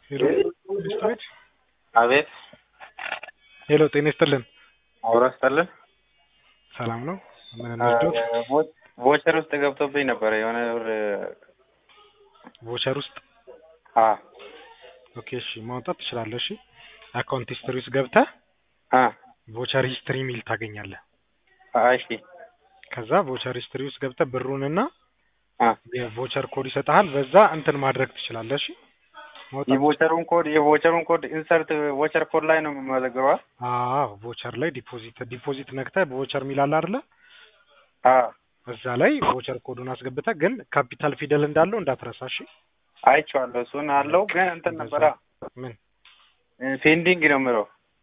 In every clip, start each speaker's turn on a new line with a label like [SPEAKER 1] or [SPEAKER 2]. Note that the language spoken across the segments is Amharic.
[SPEAKER 1] ሄሎ ሚስትቤት
[SPEAKER 2] አቤት
[SPEAKER 1] ሄሎ ጤና ይስጥልን
[SPEAKER 2] አውራ ስጠልን
[SPEAKER 1] ሰላም ነው ምን እንርዳዎት
[SPEAKER 2] ቮቸር ውስጥ ገብቶብኝ ነበረ የሆነ ብር
[SPEAKER 1] ቮቸር ውስጥ
[SPEAKER 2] አ
[SPEAKER 1] ኦኬ እሺ ማውጣት ትችላለህ እሺ አካውንት ሂስትሪ ውስጥ ገብተህ
[SPEAKER 2] አ
[SPEAKER 1] ቮቸር ሂስትሪ ሚል ታገኛለህ
[SPEAKER 2] እሺ
[SPEAKER 1] ከዛ ቮቸር ሂስትሪ ውስጥ ገብተህ ብሩንና
[SPEAKER 2] አ
[SPEAKER 1] የቮቸር ኮድ ይሰጥሃል በዛ እንትን ማድረግ ትችላለህ እሺ ማውጣት
[SPEAKER 2] የቮቸሩን ኮድ የቮቸሩን ኮድ ኢንሰርት ቮቸር ኮድ ላይ ነው የምመዘግበው
[SPEAKER 1] አዎ ቮቸር ላይ ዲፖዚት ዲፖዚት ነክተህ ቮቸር ሚል አለ አይደለ
[SPEAKER 2] አ
[SPEAKER 1] እዛ ላይ ቮቸር ኮዱን አስገብተህ ግን ካፒታል ፊደል እንዳለው እንዳትረሳ እሺ
[SPEAKER 2] አይቼዋለሁ እሱን አለው ግን እንትን ነበረ
[SPEAKER 1] ምን
[SPEAKER 2] ፔንዲንግ ነው የምለው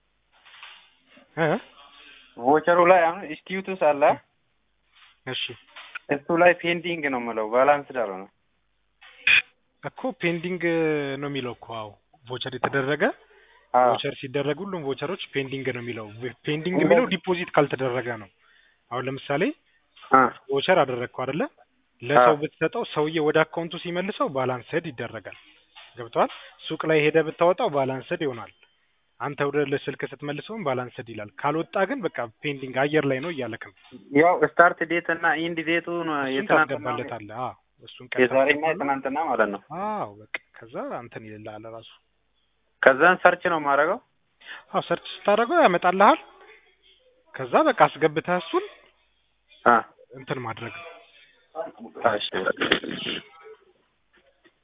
[SPEAKER 1] እ
[SPEAKER 2] ቮቸሩ ላይ አሁን ኢንስቲትዩትስ አለ
[SPEAKER 1] እሺ
[SPEAKER 2] እሱ ላይ ፔንዲንግ ነው የምለው ባላንስ ዳር ነው
[SPEAKER 1] እኮ ፔንዲንግ ነው የሚለው እኮ አዎ ቮቸር የተደረገ
[SPEAKER 2] አ
[SPEAKER 1] ቮቸር ሲደረግ ሁሉም ቮቸሮች ፔንዲንግ ነው የሚለው ፔንዲንግ የሚለው ዲፖዚት ካልተደረገ ነው አሁን ለምሳሌ
[SPEAKER 2] አ
[SPEAKER 1] ቮቸር አደረግከው አይደለ ለሰው
[SPEAKER 2] አዎ።
[SPEAKER 1] ብትሰጠው ሰውዬ ወደ አካውንቱ ሲመልሰው ባላንስድ ይደረጋል ገብተዋል ሱቅ ላይ ሄደ ብታወጣው ባላንስድ ይሆናል አንተ ወደ ስልክ ስትመልሰውም ባላንስድ ይላል ካልወጣ ግን በቃ ፔንዲንግ አየር ላይ ነው እያለክ ነው
[SPEAKER 2] ያው ስታርት ዴት እና ኢንድ ዴቱ ነው
[SPEAKER 1] እሱን
[SPEAKER 2] የትናንትና
[SPEAKER 1] ታስገባለታለህ አዎ እሱን ቀን
[SPEAKER 2] የዛሬና
[SPEAKER 1] ታስገባለህ።
[SPEAKER 2] የትናንትና ማለት ነው
[SPEAKER 1] አዎ በቃ ከዛ እንትን ይልልሃል ራሱ
[SPEAKER 2] ከዛን ሰርች ነው የማደርገው
[SPEAKER 1] አዎ ሰርች ስታደርገው ያመጣልሃል ከዛ በቃ አስገብተህ እሱን
[SPEAKER 2] አ
[SPEAKER 1] እንትን ማድረግ ነው
[SPEAKER 2] እሺ